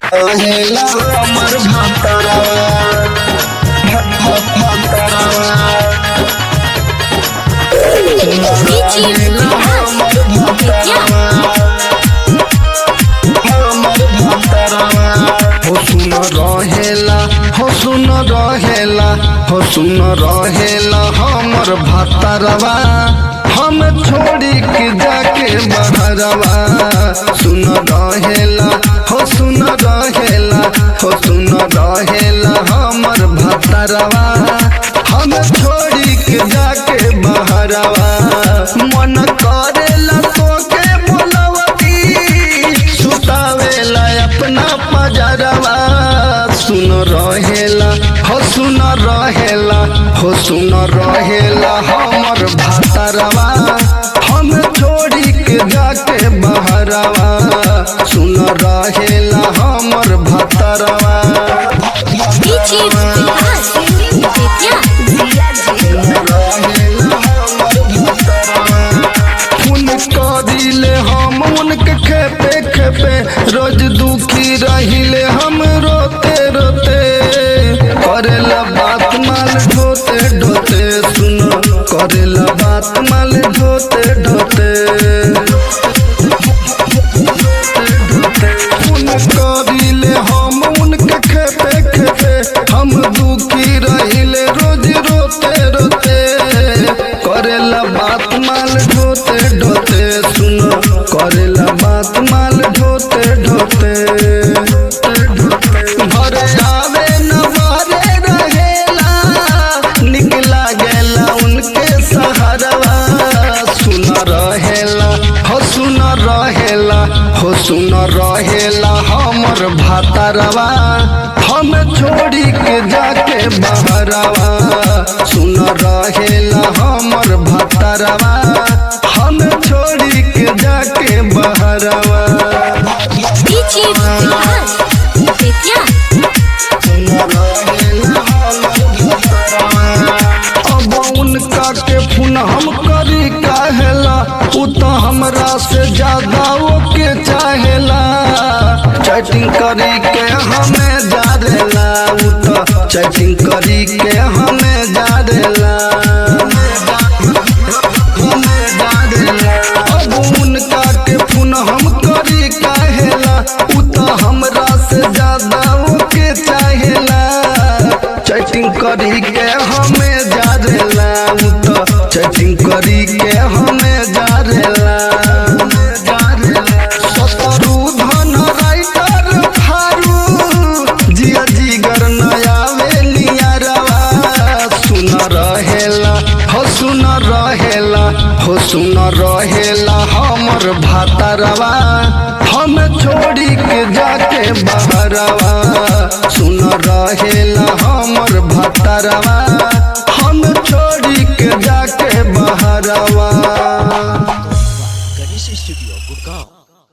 रहेला हमर भातरवा भातरवा रहेला हमर भातरवा हमर भातरवा हो सुन रहेला हो सुन रहेला हो सुन रहेला हमर भातरवा हम छोड़ी के जाके बहरवा सुन रहेला हो सुन रहेला हो सुन रहेला हमर भातरवा हम छोड़ी के जाके बहरवा मन करेला तो के बोलवती सुतावेला अपना पजरवा सुन रहेला हो सुन रहेला हो सुन रहेला हमर भातरवा हम छोड़ी के जाके बहरवा सुन रहेला हमर भातरवा DJ Vikas Vidya खून करिले हम उनके खेपे खेपे रोज दुखी रहिले हम रोते रोते करेला बात माल ढोते ढोते सुनो करेला बात माल ढोते ढोते खून करिले हम उनके खेपे खेपे हम दुखी रहिले रोज रोते रोते करेला बात माल ढोते ढोते सुनो करेला बात माल ढोते ढोते घरे आवे न बारे रहेला निकला गेला उनके सहारवा सुन रहेला हो सुन रहेला हो सुन रहेला हमर भातरवा हम छोड़ी के जाके बहरवा सुन रहेला हमर भातरवा हम छोड़ी के जाके बहरवा DJ Vikas Vidya अब उनका के फोन हम करी काहेला उ तो हमरा से ज्यादा ओके चाहेला चैटिंग करी के हमें जारेला उ तो चैटिंग करी के हमें जारेला अब उनका के फोन हम करी काहेला उ तो हमरा से ज्यादा ओके चाहेला चैटिंग करी के हमें जारेला उ तो चैटिंग करी के हमें जारेला सतरू धन राइटर फारू जिया जिगर नया वेलिया रवा सुन रहेला हो सुन रहेला हो सुन रहेला हमर भातरवा हम छोड़ी के जाके बहरवा सुन रहेला हमर भातरवा हम छोड़ी के जाके बहरवा